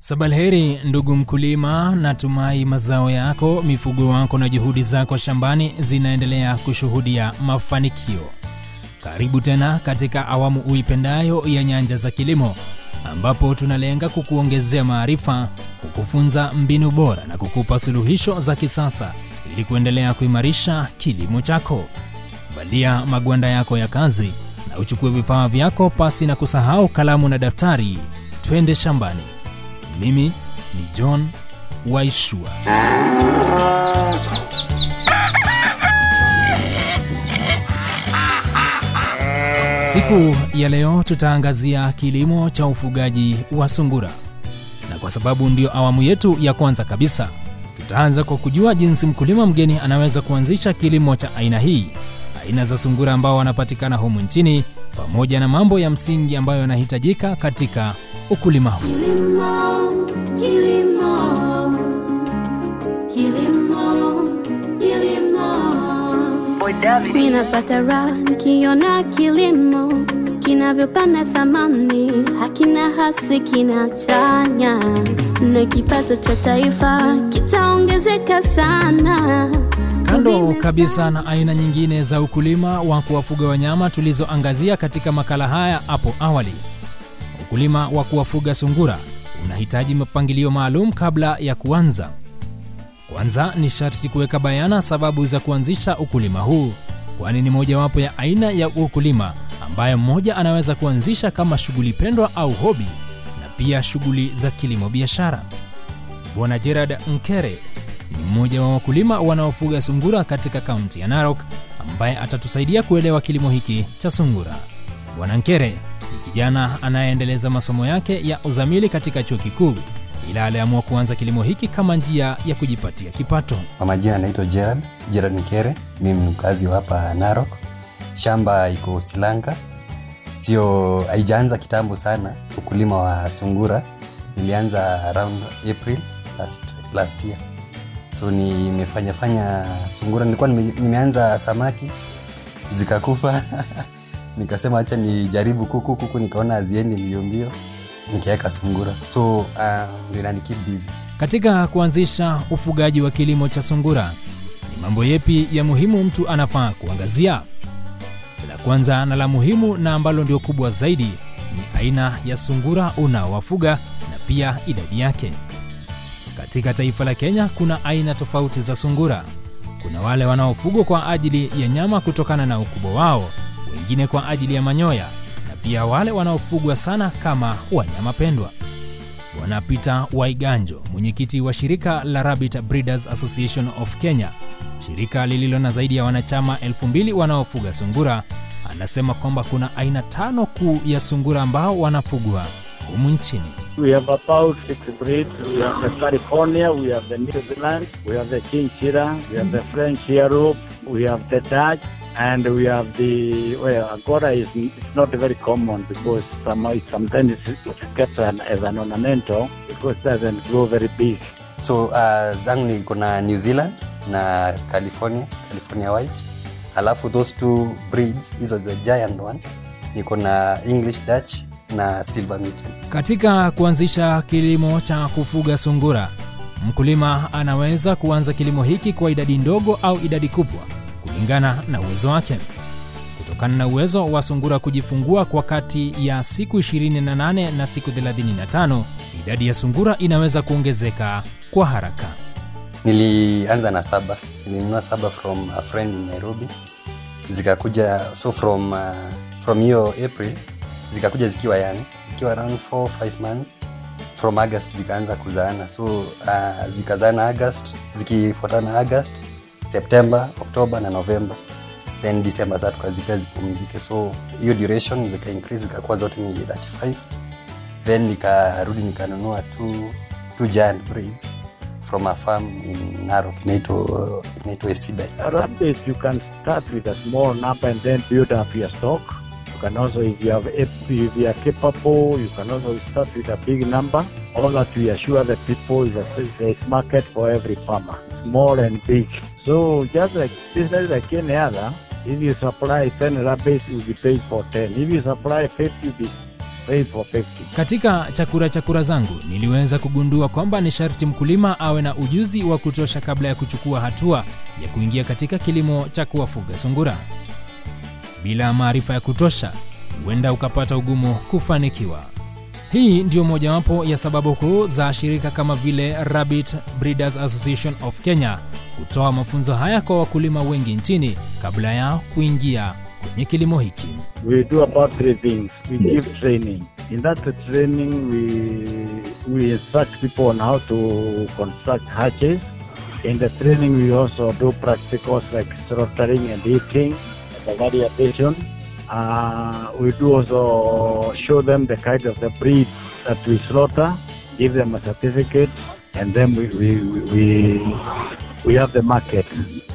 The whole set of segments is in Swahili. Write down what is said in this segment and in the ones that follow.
Sabalheri ndugu mkulima, natumai mazao yako, mifugo wako na juhudi zako shambani zinaendelea kushuhudia mafanikio. Karibu tena katika awamu uipendayo ya Nyanja za Kilimo, ambapo tunalenga kukuongezea maarifa, kukufunza mbinu bora na kukupa suluhisho za kisasa ili kuendelea kuimarisha kilimo chako. Valia magwanda yako ya kazi na uchukue vifaa vyako pasi na kusahau kalamu na daftari. Twende shambani. Mimi ni John Waishua. Siku ya leo tutaangazia kilimo cha ufugaji wa sungura, na kwa sababu ndio awamu yetu ya kwanza kabisa, tutaanza kwa kujua jinsi mkulima mgeni anaweza kuanzisha kilimo cha aina hii, aina za sungura ambao wanapatikana humu nchini, pamoja na mambo ya msingi ambayo yanahitajika katika ukulima huu. Kilimo, kilimo, kilimo, kilimo. Mimi napata raha nikiona kilimo kinavyopanda thamani, hakina hasi, kinachanya na kipato cha taifa kitaongezeka sana. Kando Tulime kabisa na aina nyingine za ukulima wa kuwafuga wanyama tulizoangazia katika makala haya hapo awali, ukulima wa kuwafuga sungura unahitaji mapangilio maalum kabla ya kuanza. Kwanza ni sharti kuweka bayana sababu za kuanzisha ukulima huu, kwani ni mojawapo ya aina ya ukulima ambayo mmoja anaweza kuanzisha kama shughuli pendwa au hobi, na pia shughuli za kilimo biashara. Bwana Gerard Nkere ni mmoja wa wakulima wanaofuga sungura katika kaunti ya Narok, ambaye atatusaidia kuelewa kilimo hiki cha sungura. Bwana Nkere ni kijana anayeendeleza masomo yake ya uzamili katika chuo kikuu, ila aliamua kuanza kilimo hiki kama njia ya kujipatia kipato. Kwa majina naitwa Gerard, Gerard Nkere. Mimi ni mkazi wa hapa Narok. Shamba iko Silanga, sio haijaanza kitambo sana. Ukulima wa sungura nilianza around April last, last year, so nimefanya fanya sungura. Nilikuwa nime, nimeanza samaki zikakufa nikasema acha nijaribu kuku. Kuku nikaona haziendi mbio mbio, nikaweka sungura, so uh, ndio inanikeep busy. Katika kuanzisha ufugaji wa kilimo cha sungura, ni mambo yepi ya muhimu mtu anafaa kuangazia? La kwanza na la muhimu na ambalo ndio kubwa zaidi ni aina ya sungura unaowafuga na pia idadi yake. Katika taifa la Kenya kuna aina tofauti za sungura. Kuna wale wanaofugwa kwa ajili ya nyama kutokana na ukubwa wao, wengine kwa ajili ya manyoya, na pia wale wanaofugwa sana kama wanyama pendwa. Bwana Peter Waiganjo, mwenyekiti wa shirika la Rabbit Breeders Association of Kenya, shirika lililo na zaidi ya wanachama elfu mbili wanaofuga sungura, anasema kwamba kuna aina tano kuu ya sungura ambao wanafugwa humu nchini. We have about six breeds. We have the California, we have the New Zealand, we have the Chinchilla, we have the French Europe, we have the Dutch, and we have the well, Agora is it's not very common because some, sometimes it gets an, as an ornamental because it doesn't grow very big. so uh, zangu niko na new zealand na california california white alafu those two breeds hizo the giant one niko na english dutch na silver mitten Katika kuanzisha kilimo cha kufuga sungura, mkulima anaweza kuanza kilimo hiki kwa idadi ndogo au idadi kubwa kulingana na uwezo wake. Kutokana na uwezo wa sungura kujifungua kwa kati ya siku 28 na siku 35, idadi ya sungura inaweza kuongezeka kwa haraka. nilianza na saba nilinunua saba from a friend in nairobi zikakuja so from uh, from hiyo april zikakuja zikiwa young zikiwa around 4 5 months from august zikaanza kuzaana so uh, zikazaana august zikifuatana august september october na november then december saa tukazipea zipumzike so hiyo duration zika increase zikakuwa zote ni 35 then nikarudi nikanunua two, two giant breeds from a farm in narok inaitwa inaitwa esida Rabbits, you can start with a small number and then build up your stock. You can also, if you have, if you are capable, you can also start with a big number. All that we assure the people is that there is market for every farmer, small and big. So just like business like any other, if you supply 10 rabbits, you'll be paid for 10. If you supply 50, you'll be pay for 50. Katika chakura chakura zangu niliweza kugundua kwamba ni sharti mkulima awe na ujuzi wa kutosha kabla ya kuchukua hatua ya kuingia katika kilimo cha kuwafuga sungura. Bila maarifa ya kutosha, huenda ukapata ugumu kufanikiwa. Hii ndiyo mojawapo ya sababu kuu za shirika kama vile Rabbit Breeders Association of Kenya kutoa mafunzo haya kwa wakulima wengi nchini kabla yao kuingia kwenye kilimo hiki. We do about three things. We give training. In that training, we we instruct people on how to construct hatches. In the training, we also do practicals like slaughtering and eating, the variation. Uh, we do also show them the kind of the breed that we slaughter, give them a certificate, and then we we, we, we have the market.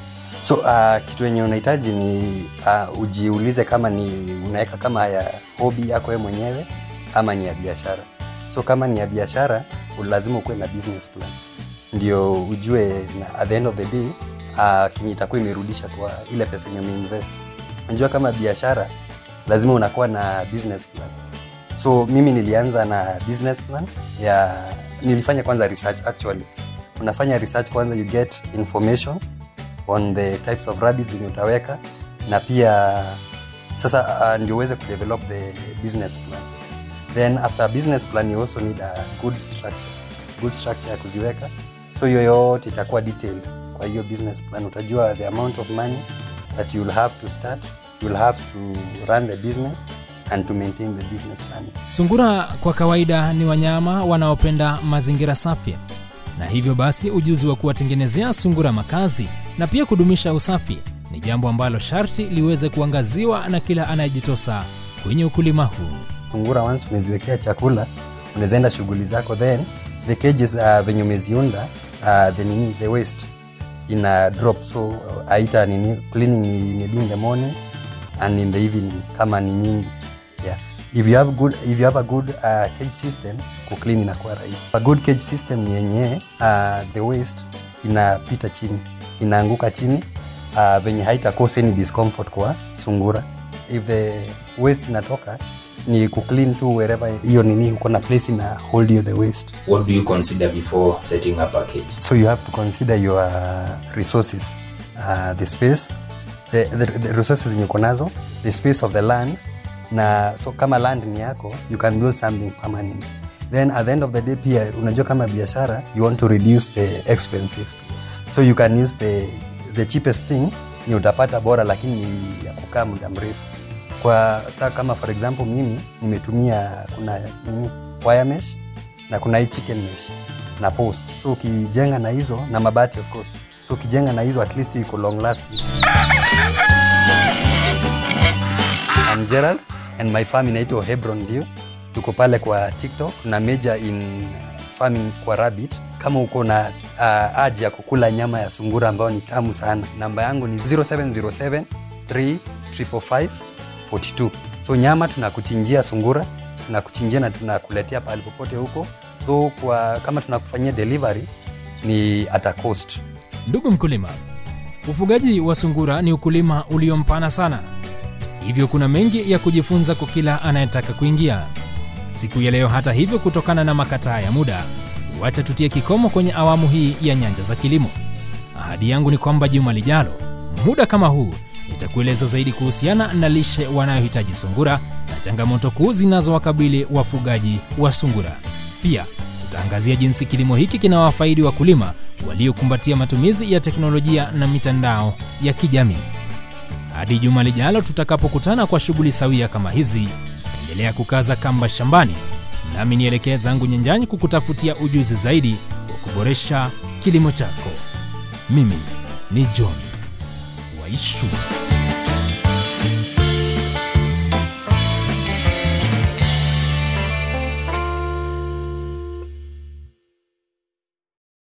so uh, kitu yenye unahitaji ni uh, ujiulize kama ni unaweka kama ya hobi yako wewe mwenyewe ama ni ya biashara so kama ni ya biashara lazima ukuwe na business plan ndio ujue na at the end of the day uh, kenye itakuwa imerudisha kwa ile pesa yenye umeinvest unajua kama biashara lazima unakuwa na business plan so mimi nilianza na business plan ya nilifanya kwanza research actually unafanya research kwanza you get information on the types of rabbits zenye utaweka na pia sasa uh, ndio uweze kudevelop the business plan then after a business plan you also need a good structure good structure ya kuziweka so hiyo yote itakuwa detailed kwa hiyo business plan utajua the amount of money that you'll have to start you'll have to run the business and to maintain the business plan Sungura kwa kawaida ni wanyama wanaopenda mazingira safi, na hivyo basi ujuzi wa kuwatengenezea sungura makazi na pia kudumisha usafi ni jambo ambalo sharti liweze kuangaziwa na kila anayejitosa kwenye ukulima huu. sungura once umeziwekea chakula unaweza enda shughuli zako then the cages uh, venye umeziunda uh, the nini the waste ina drop so uh, aita nini cleaning ni maybe in the morning and in the evening kama ni nyingi yeah if you have good if you have a good uh, cage system kuclean inakuwa rahisi a good cage system ni yenye uh, the waste inapita chini inaanguka chini uh, venye haita cause any discomfort kwa sungura if the waste inatoka ni kuclean tu wherever hiyo nini uko na place ina hold you the waste What do you consider before setting up a cage? so you have to consider your uh, resources uh, the space the, the, the resources zenye uko nazo the space of the land na so kama land ni yako you can build something permanent then at the end of the day pia unajua kama biashara you want to reduce the expenses so you can use the, the cheapest thing ni utapata bora lakini ni ya kukaa muda mrefu kwa saa kama for example mimi nimetumia kuna nini wire mesh na kuna hii chicken mesh na post so ukijenga na hizo na mabati of course so ukijenga na hizo at least iko long lasting I'm Gerald and my farm inaitwa Hebron Dew. Tuko pale kwa TikTok na major in farming kwa rabbit. Kama uko na uh, haja ya kukula nyama ya sungura ambayo ni tamu sana, namba yangu ni 0707 355 42. So nyama tunakuchinjia sungura, tunakuchinjia na tunakuletea pale popote huko. Though kwa kama tunakufanyia delivery ni at a cost. Ndugu mkulima, ufugaji wa sungura ni ukulima uliompana sana, hivyo kuna mengi ya kujifunza kwa kila anayetaka kuingia. Siku ya leo, hata hivyo, kutokana na makataa ya muda, wacha tutie kikomo kwenye awamu hii ya Nyanja za Kilimo. Ahadi yangu ni kwamba juma lijalo, muda kama huu, nitakueleza zaidi kuhusiana na lishe wanayohitaji sungura na changamoto kuu zinazowakabili wafugaji wa sungura. Pia tutaangazia jinsi kilimo hiki kinawafaidi wakulima waliokumbatia matumizi ya teknolojia na mitandao ya kijamii. Hadi juma lijalo tutakapokutana kwa shughuli sawia kama hizi, endelea kukaza kamba shambani, nami nielekee zangu nyanjani kukutafutia ujuzi zaidi wa kuboresha kilimo chako. Mimi ni John Waishu.